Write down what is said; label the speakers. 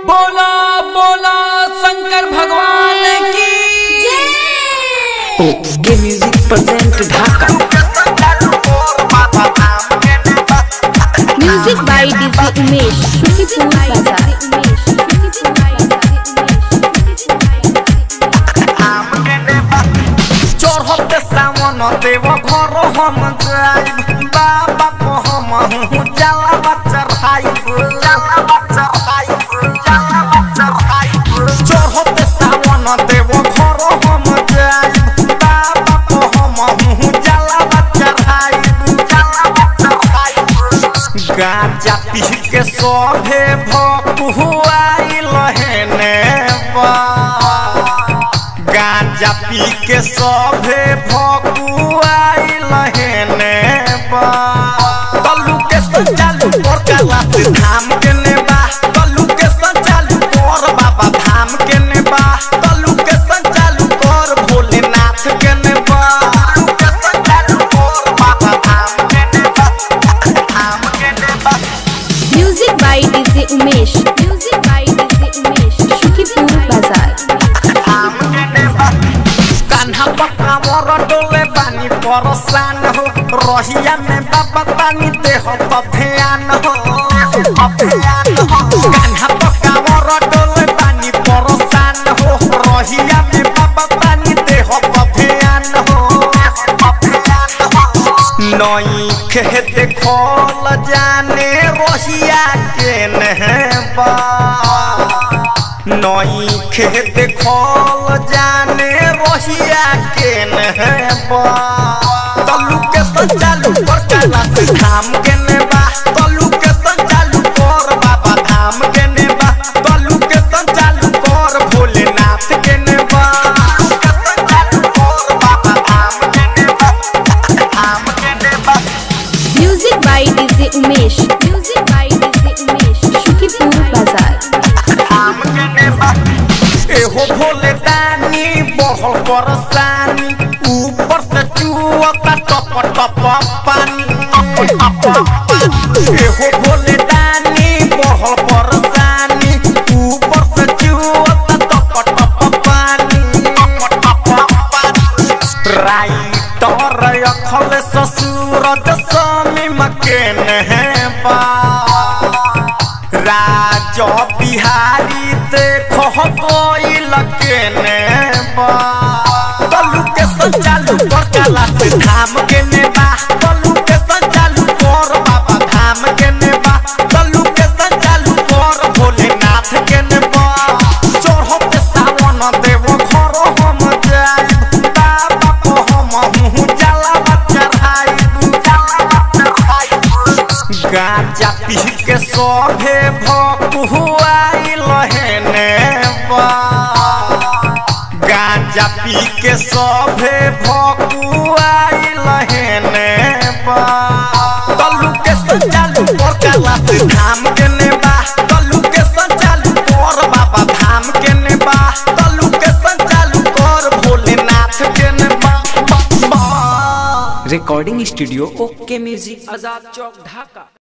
Speaker 1: बोला बोला शंकर भगवान की
Speaker 2: okay music present Dhaka
Speaker 3: music by DJ Umesh Shukipur बाजार
Speaker 4: चढ़ते सावन देव घर हम जाइब बाबा को हम हूँ जाला बच्चा खाइब जाला बच्चा खाइब जाला बच्चा खाइब चढ़ते सावन देव घर हम जाइब बाबा को हम हूँ जाला बच्चा खाइब जाला बच्चा खाइब गांजा पी के सभे भकुआइल हेने बा गांजा पी के सभे भकुआइल हेने बा तल्लू के संचालू पर कैलाश धाम के नेबा तल्लू के संचालू कर बाबा धाम के नेबा तल्लू के संचालू कर भोलेनाथ के नेबा तल्लू के संचालू कर बाबा धाम के नेबा धाम के नेबा
Speaker 3: music by DJ Umesh music by DJ Umesh Shukipur बाजार
Speaker 4: कान्हा पक्का मोर डोले बानी परसान हो रहिया में बाबा पानी देह ध्यान हो ध्यान हो कान्हा पक्का मोर डोले बानी परसान हो रहिया में बाबा पानी देह ध्यान हो ध्यान हो नई खे देखल जाने रहिया के नहबा नई खेत खोल जाने रोहिया के नहबा तल्लू के संचालू कर कैलाश धाम के नेबा तल्लू के संचालू कर बाबा धाम के नेबा तल्लू के संचालू कर भोलेनाथ के नेबा तल्लू के संचालू कर बाबा धाम के नेबा धाम के नेबा
Speaker 3: music by DJ Umesh music by DJ Umesh Shukipur बाजार
Speaker 4: एहो भोले दानी बहल परसानी ऊपर से चुअता टप टप पानी एहो भोले दानी बहल परसानी ऊपर से चुअता टप टप पानी राइटर अखल ससुर दशमी मकेन है बा राज बिहारी देखो कोई लकेने बा तलू के संचालू कर कैलाश धाम के नेबा तलू के संचालू कर बाबा धाम के नेबा तलू के संचालू कर भोलेनाथ के नेबा चढ़ते सावन देव घर हम जाइब बाबा को हम हूँ जाला बच्चा खाइब जाला बच्चा खाइब गांजा पी के सभे भकुआइल हेने बा गांजा पी के सभे भकुआइल हेने बा तल्लू के संचालू कर कैलाश धाम के नेबा तल्लू के संचालू कर बाबा धाम के नेबा तल्लू के संचालू कर भोलेनाथ के नेबा बा, बा।
Speaker 2: Recording studio okay music
Speaker 1: Azad Chowk ढाका